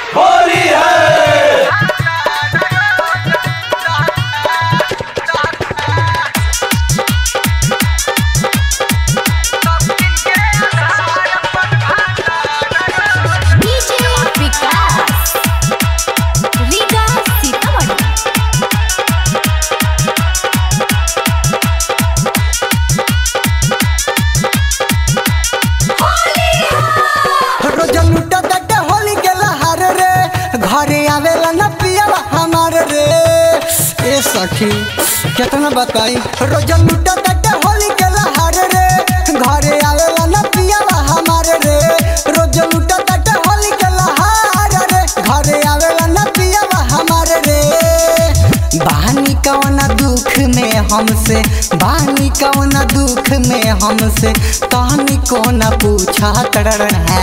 होली है डीजे विकास रीगा सीतामढ़ी रोज लूटा तटे होली के लहार रे घरे आवेला न पियावा हमार रे ए सखी कितना बताई रोज लूटा तटे होली के लहार रे घरे आवेला न पियावा हमार रे रोज लूटा तटे होली के लहार रे घरे आवेला न पियावा हमार रे बानी कवना दुख में हमसे बानी कवना दुख में हमसे तहनी को न पूछा तड़र है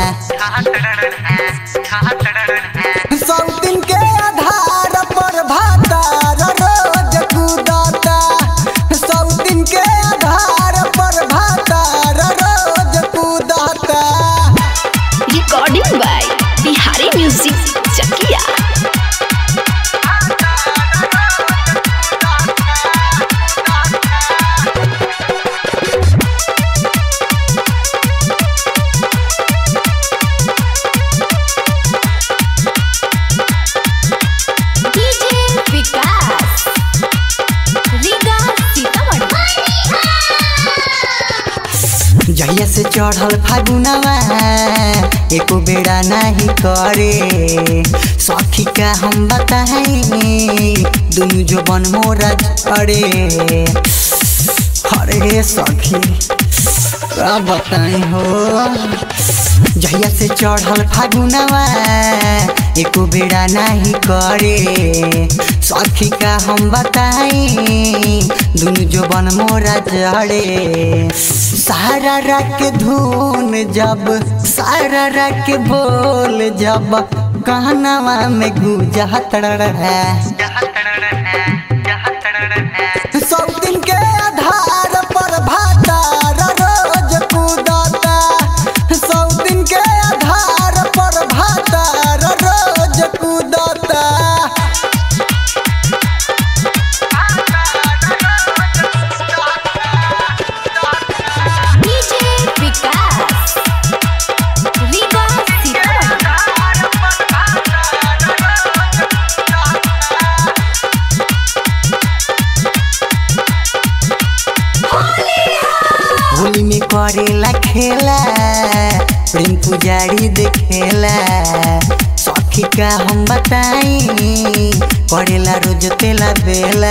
सौ दिन के आधार पर भातार रोज कूदता सौ दिन के आधार पर भातार रोज कूदता recording by Bihari music Chakiya DJ Vikas Riga Sitamarhi जहिया से चढ़ल फागुनवा एको बेड़ा नहीं करे सखी का हम बताई दुनु जो बन मोरा अरे अरे सखी का बताई हो जहिया से चढ़ल फागुनवा एको बेड़ा नहीं करे सखी का हम बताई दुनु जो बन मोरा जड़े सारा रख धुन जब सारा रख बोल जब कहनावा में गुजा है सौ दिन के आधार पर भातार रोज कूदता सौ दिन के आधार पर भातार रोज कूदता डीजे विकास रीगा सीतामढ़ी होली में करेला खेला प्रेम पुजारी देखेला सखी का हम बताई करेला रोज तेला बेला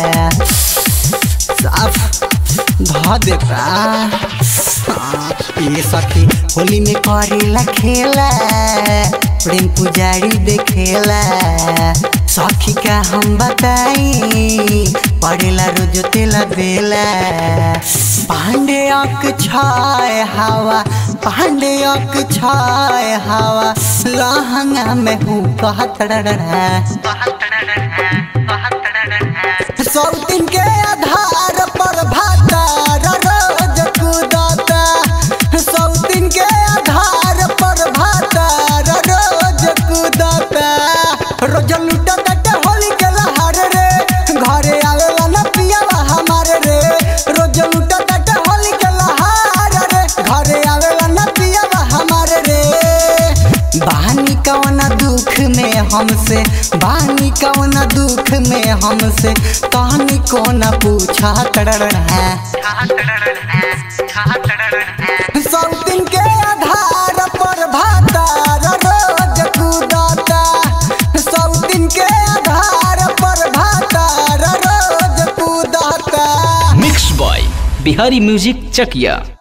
साफ ध देता हाँ, ये सखी होली में करेला खेला प्रेम पुजारी देखेला सखी का हम बताई पड़ेला रोज तेला बेला पांडे अक छाय हवा पांडे अक छाय हवा लहंगा में हूँ कहतड़ सौ दिन के आधार पर भातार रोज कूदता सौ दिन के आधार पर भातार रोज कूदता रोज लूटा तटे होली के लहार रे घरे आवेला न पियावा हमार रे रोज लूटा तटे होली के लहार रे घरे आवेला न पियावा हमार रे बानी कवना दुख में हमसे बानी कवना दुख में हमसे तहनी को न पूछा तड़र है सौ दिन के आधार पर भातार रोज कूदता सौ दिन के आधार पर भातार रोज कूदता मिक्स बॉय बिहारी म्यूजिक चकिया